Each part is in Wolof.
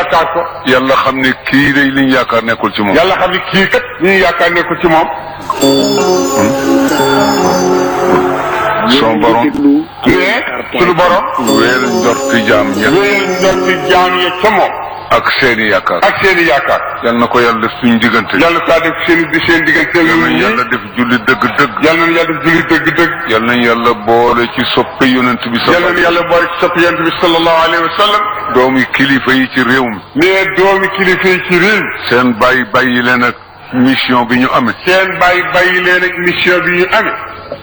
yaakaar ko yàlla xam ne kii day liñ yaakaar nekkul ci moom yàlla xam ne kii kat li ñu yaakaar ne ko ci moom son borom mais suñu borom wéer njorti jaam ña wéyal njorti jaam ya ca moom ak seeni yaakaar ak seen i yaakaar yal na ko yàlla def suñu diggante yàlla saa def seen di seen diggante yal yu nañ ñi yàlla def julli dëgg-dëgg yàlla na yàlla def julli dëgg-dëgg yal nañ yàlla boole ci soppe yonent bi yàlla na sa yàlla boole ci sopp yonent bi sallallahu alayhi wa sallam doomi kilifa yi ci réew mi mais doomi kilifa yi ci réew seen bàyyi bàyyi leen ak mission bi ñu amee seen bàyyi bàyyi leen ak mission bi ñu amee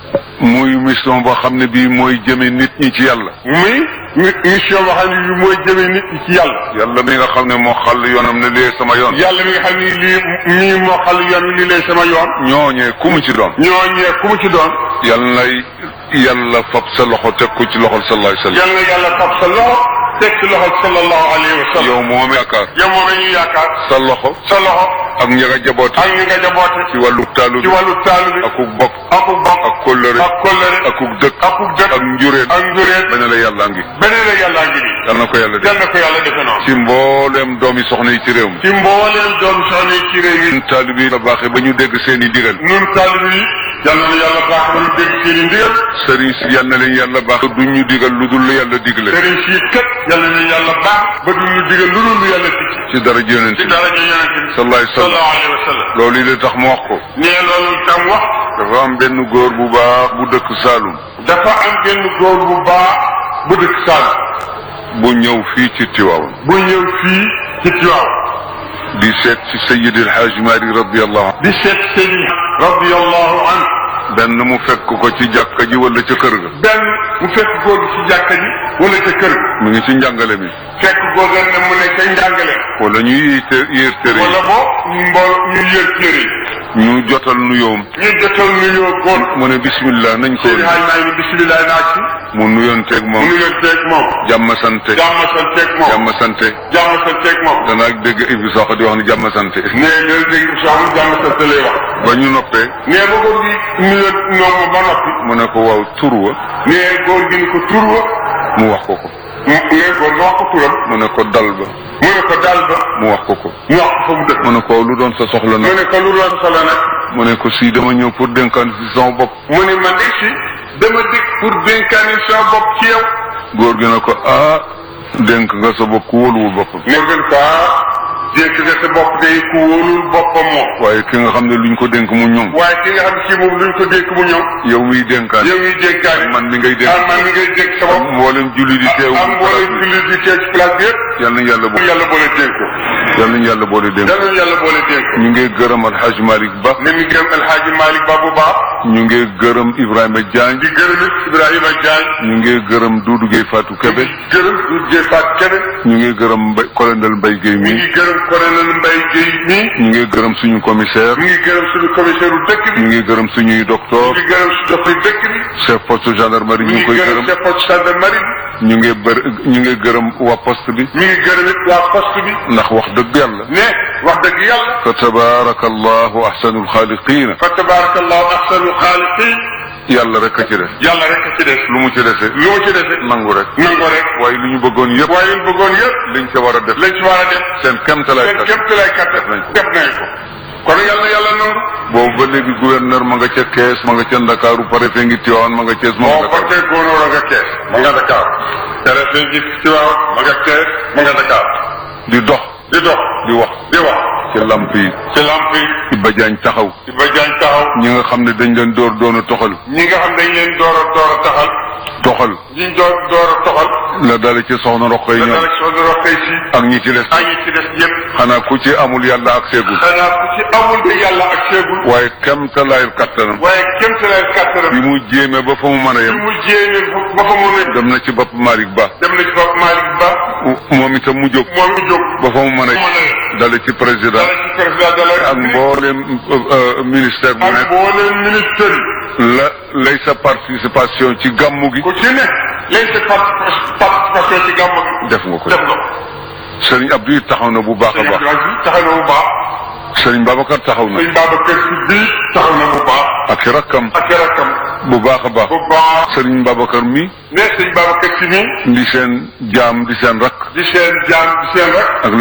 muy mission boo xam ne bii mooy jëme nit ñi ci yàlla muy mi- mission boo xam ne bi mooy jëmee nit ñi ci yàlla yàlla mi nga xam ne moo xàll yoonam ne lee sama yoon yàlla mi nga xam ne lii nii moo xal yoon wi lii lay sama yoon ñooñee ku mu ci doon ñooñee ku mu ci doon yàlla nay yàlla fab sa loxo teg ko ci loxol sallallahu alayhi wa sallam yàlla na yàlla fab sa loxo teg ci loxo sallallahu alayhi wa sallam yow moom yaakaar yow moom la ñuy yaakaar sa loxo sa loxo ak ña nga jaboote ak ñi nga jaboote ci wàllu taalu ci bi wàllu taalu bi akuk bokk akuk bokk ak kóllëre ak kóllëre akuk dëkk akuk dëkk ak njureen ak njureen ba ne la yàlla ngi beneen la yàllaa ngi nii yal na ko yàlla def yal na ko yàlla defe noonu ci mbooleem doomi soxna yi ci réew mi ci mbooleem doom soxna yi ci réew mi ñun taalibe yi la baaxee ba ñu dégg seen i digal nun taalibe yi yal na yàlla baax na ñu dégg seen i ndigal sëriñ si yal na leen yàlla baax duñ ñu digal lu dul lu yàlla digle sëriñ si kat yal na yàlla baax ba du ñu digal lu dul lu yàlla ticc ci dara yonent ci bi dara ñu yonente bi sallallahu alayhi wa sallam sallallahu alayhi wa sallam loolu yi la tax mu wax ko nee loolu tam wax dafa am benn góor bu baax bu dëkk Saalum dafa am benn góor bu baax bu dëkk Saalum bu ñëw fii ci Tiwaawan bu ñëw fii ci Tiwaaw di seet ci Sayyid El Hadj Mari radiyallahu anhu di seet sëriñ radiyallahu anhu benn mu fekk ko ci jàkka ji wala ca kër ga benn mu fekk góor gi ci jàkka ji wala ca kër ga mu ngi ci njàngale mi fekk góor ga ne mu ne ca njàngale wala ñu yéete yéer tere wala bo mbool ñu yër téere yi ñu jotal nuyoom yi ñu jotal nuyoo góor mu ne bismillah nañ ko sëriñ Haaj Maalik bisimilah naa ci mu nuyonteeg mu moom nuyonteeg moom jàmm sante jàmm santeeg moom jàmm sante jàmm santeeg moom danaa dégg Ibou Sakho di wax ne jàmm sante nee loolu dégg soxna jàmm sante lay wax ba ñu noppee nee ba góor gi nuyoo ñoom ba noppi mu ne ko waaw tur wa nee góor gi ni ko tur wa mu wax ko ko mu nee góor nga wax ko turam mu ne ko dal ba mu ne ko daal ba mu wax ko ko mu wax ko fa mu dëkk mu ne ko lu doon sa soxla mu nag ne ko lu doon solo nag mu ne ko si dama ñëw pour dénkaan si sama bopp mu ne man de si dama dikk pour dénkaani sama bopp ci yow góor gi ne ko ah dénk nga sa bopp ku wóoluwul boppam ne gën ko dénk nga sa bopp day ku wóolul boppam moom waaye ki nga xam ne luñ ko dénk mu ñoŋ waaye ki nga xam ne si moom luñ ko dénk mu ñëw yow miy dénkaan yow ñuy dénkaani man mi ngay dénk ah man mi ngay dénk sa bopp mboolem julli di teew am mboolem jullit di teew ci place bi yëpp yal nañ yàlla bo yàlla boole dénk ko yal nañ yàlla boole dénk yàlla yàlla boole dénk ko ñu ngi gërëm Alhaji Malick Ba ne mi gërëm El Hadji Malick Ba bu baax ñu ngi gërëm Ibrahima Diagne di gërëm it Ibrahima Diagne ñu ngi gërëm Doudou Gueye Fatou Kébé gërëm du jëfaat keneen ñu ngi gërëm Mbay colonel Mbaye Gueye mi mi ngi gërëm colonel Mbaye Guèye mii ñu ngi gërëm suñu commissaire mi ngi gërëm suñu commissaire u dëkk bi ñu ngi gërëm suñuy mi docteur ngi gërëm su docteur dëkk bi chef poste gendarmerie mi ñu ngi ngi koy gërëm gërëm chef poste gendarmerie bi ñu ngi bër ñu ngi gërëm waa poste bi mi ngi gërëm it waa poste bi ndax wax dëgg yàlla ne wax dëgg yàlla fa tabaraka allahu ahsanul xaaliqina fa tabarakallahu ahsanul xaaliqin yàlla rek a ci des yàlla rek a ci des lu mu ci dese lu mu ci dese nangu rek nango rek waaye li ñu bëggoon yëpp waaye ñu bëggoon yëpp liñ ca war a def lañ ci war a def seen kemtalaay seen kat képp lay kattan nañ ko. def nañ ko kon yàlla yàlla nangu boobu ba léegi gouverneur ma nga ca kees ma nga ca ndakaaru préfet ngi tiwaan ma nga cees ma moo nga ko Dakar tey góonóor a nga kees ma nga Dakar tere fi gis ci waaw ma nga kees ma nga Dakar di dox di dox di wax di wax ci lamp yi ci lamp yi Iba Jaañ taxaw ci ba jaañ taxaw ñi nga xam ne dañ leen door doon a toxal ñi nga xam dañ leen door a door a taxal toxal ñi door door a toxal la dale ci soxna roqoy da ñoom dara soo doro xëy si ak ñi ci des ak ñi ci des yëpp xanaa ku ci amul yàlla ak seegul xanaa ku ci amul de yàlla ak seegul waaye kemtalaayul kattanam waaye kéem sa leen kàttanam bi mu jéeme ba fa mu mën a bi yem mu jéeme ba fa mën a dem na ci bopp Malick Ba dem na ci bopp Malick Ba moom itam mu jóg moom mu jóg ba fa mu mën mën a a dale ci président dara ci président de la ak mboolem ministère bu ak nekk mbooleem ministère yi la lay sa participation ci gàmmu gi ku ci ne léegi sa parti- participation ci gàmmu gi def nga ko def nga ko sëriñ Abdou it taxaw na bu baax a sëñ baax Abdou Aziz taxaw na bu baax sëriñ Babacar taxaw na sëñ Babacar Si bii taxaw na bu baax ak i rakkam ak rakkam bu baax a baax bu baax sëriñ Babacar mi ne sëñ Babacar Si nii di seen jaam di seen rakk di seen jaam di seen rek ak